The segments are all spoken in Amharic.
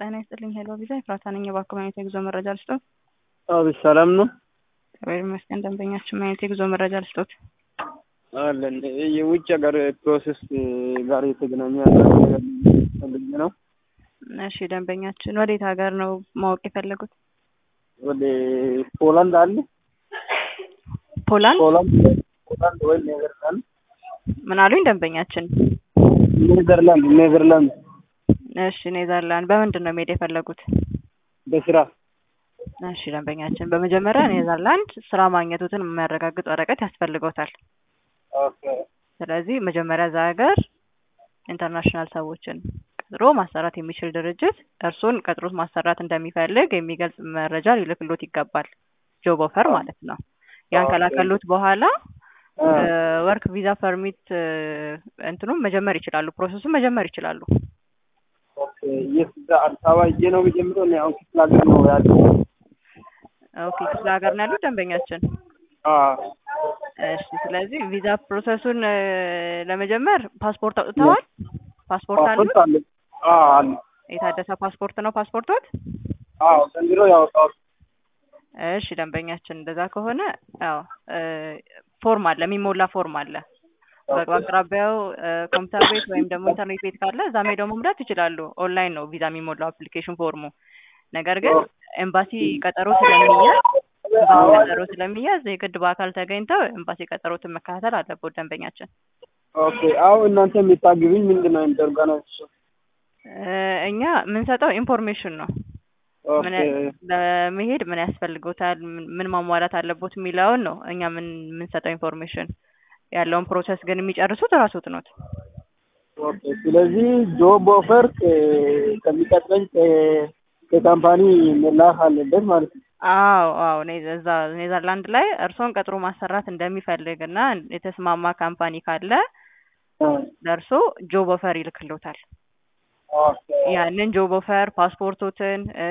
ጤና ይስጥልኝ። ሄሎ ቪዛ ኤፍራታ ነኝ። እባክዎ ማየት የጉዞ መረጃ ልስጦት? አቤት ሰላም ነው እግዚአብሔር ይመስገን። ደንበኛችን ማየት የጉዞ መረጃ ልስጦት? አለን የውጭ ሀገር ፕሮሰስ ጋር የተገናኘ አንዳንድ ነገር ፈልጌ ነው። እሺ ደንበኛችን ወዴት ሀገር ነው ማወቅ የፈለጉት? ወደ ፖላንድ አለ ፖላንድ? ፖላንድ ፖላንድ ወይ ኔዘርላንድ ምን አሉኝ ደንበኛችን? ኔዘርላንድ ኔዘርላንድ እሺ ኔዘርላንድ። በምንድን ነው መሄድ የፈለጉት? በስራ እሺ ደንበኛችን በመጀመሪያ ኔዘርላንድ ስራ ማግኘቱትን የሚያረጋግጥ ወረቀት ያስፈልገውታል። ኦኬ ስለዚህ መጀመሪያ እዛ ሀገር ኢንተርናሽናል ሰዎችን ቀጥሮ ማሰራት የሚችል ድርጅት እርሱን ቀጥሮት ማሰራት እንደሚፈልግ የሚገልጽ መረጃ ሊልክሎት ይገባል። ጆብ ኦፈር ማለት ነው። ያን ኦኬ። ከላከሎት በኋላ አ፣ ወርክ ቪዛ ፐርሚት እንትኑም መጀመር ይችላሉ። ፕሮሰሱን መጀመር ይችላሉ። ኦኬ የት እዛ አዲስ አበባ ሂጄ ነው የሚጀምረው? እኔ አሁን ክፍለ ሀገር ነው ያለው። ኦኬ ክፍለ ሀገር ነው ያሉት ደንበኛችን። አ፣ እሺ ስለዚህ ቪዛ ፕሮሰሱን እ፣ ለመጀመር ፓስፖርት አውጥተዋል? ፓስፖርት አሉ? ፓስፖርት አለ? አ፣ አለ። የታደሰ ፓስፖርት ነው ፓስፖርቶት? አዎ ዘንድሮ ያወጣሁት። እሺ ደንበኛችን እንደዛ ከሆነ ያው እ፣ ፎርም አለ የሚሞላ ፎርም አለ። በአቅራቢያው እ፣ ኮምፒውተር ቤት ወይም ደግሞ ኢንተርኔት ቤት ካለ እዛ ሄደው መሙላት ይችላሉ። ኦንላይን ነው ቪዛ የሚሞላው አፕሊኬሽን ፎርሙ። ነገር ግን ኤምባሲ ቀጠሮ ስለሚያዝ ኤምባሲ ቀጠሮ ስለሚያዝ የግድ በአካል ተገኝተው ኤምባሲ ቀጠሮትን መከታተል አለበት ደንበኛችን። ኦኬ አሁን እናንተ የምታግብኝ ምንድን ነው ኦርጋናይዜሽን? እ፣ እኛ የምንሰጠው ኢንፎርሜሽን ነው ምን ኦኬ ለመሄድ ምን ያስፈልጎታል፣ ምን- ምን ማሟላት አለቦት የሚለውን ነው እኛ ምን የምንሰጠው ኢንፎርሜሽን። ያለውን ፕሮሰስ ግን የሚጨርሱት እራስዎት ኖት። ኦኬ ስለዚህ ጆብ ኦፈር ከ- ከሚቀጥለኝ ከ- ከካምፓኒ መላክ አለበት ማለት ነው። አዎ አዎ ኔ- እዛ ኔዘርላንድ ላይ እርስዎን ቀጥሮ ማሰራት እንደሚፈልግ እና የተስማማ ካምፓኒ ካለ አ፣ ለእርሶ ጆብ ኦፈር ይልክሎታል። ኦኬ ያንን ጆብ ኦፈር ፓስፖርቶትን እ፣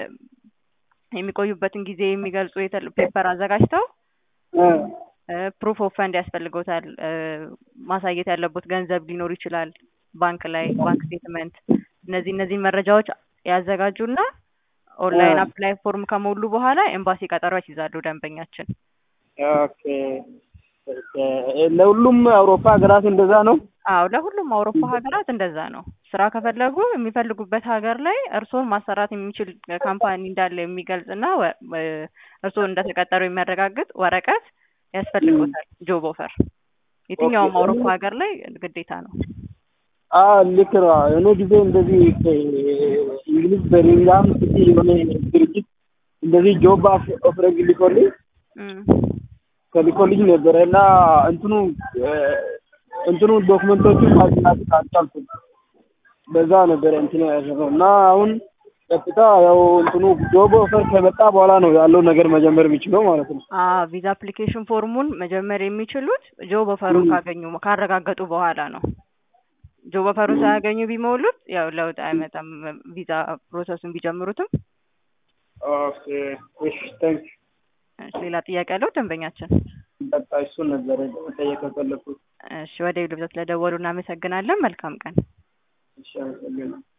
የሚቆዩበትን ጊዜ የሚገልጹ የተል- ፔፐር አዘጋጅተው አ፣ ፕሩፍ ኦፍ ፈንድ ያስፈልጎታል። እ፣ ማሳየት ያለቦት ገንዘብ ሊኖር ይችላል ባንክ ላይ ባንክ ስቴትመንት። እነዚህ እነዚህ መረጃዎች ያዘጋጁና ኦንላይን አ። አፕላይ ፎርም ከሞሉ በኋላ ኤምባሲ ቀጠሮ ያስይዛሉ ደንበኛችን። ኦኬ ኦኬ። ለሁሉም አውሮፓ ሀገራት እንደዛ ነው። አዎ ለሁሉም አውሮፓ ሀገራት እንደዛ ነው። ስራ ከፈለጉ የሚፈልጉበት ሀገር ላይ እርስዎን ማሰራት የሚችል ካምፓኒ እንዳለ የሚገልጽና ወ- እ፣ እርስዎ እንደተቀጠሩ የሚያረጋግጥ ወረቀት ያስፈልጎታል። ጆብ ኦፈር የትኛውም ኦኬ። አውሮፓ ሀገር ላይ ግዴታ ነው። አ ልክ ነው። እኔ ጊዜ እንደዚህ እንግሊዝ በሪንጋም ሲቲ የሆነ ድርጅት እንደዚህ ጆብ ኦፈር ልኮልኝ እም። ከልኮልኝ ነበረ እና እንትኑ እ፣ እንትኑ ዶክመንቶቹን ማግኘት አልቻልኩም። በዛ ነበረ እንትኑ ያደረገው እና አሁን ቀጥታ ያው እንትኑ ጆብ ኦፈር ከመጣ በኋላ ነው ያለው ነገር መጀመር የሚችለው ማለት ነው። አዎ ቪዛ አፕሊኬሽን ፎርሙን መጀመር የሚችሉት ጆብ ኦፈሩን ም። ካገኙ ካረጋገጡ በኋላ ነው። ጆብ ኦፈሩን ሳያገኙ ቢሞሉት ያው ለውጥ አይመጣም። ቪዛ ፕሮሰሱን ቢጀምሩትም ኦኬ እሺ ታንክ እሺ፣ ሌላ ጥያቄ ያለው ደንበኛችን? በቃ እሱን ነበረ መጠየቅ የፈለኩት። እሺ፣ ወደ ዩልብዛ ስለደወሉ እናመሰግናለን። መልካም ቀን። እሺ አመሰግናለሁ።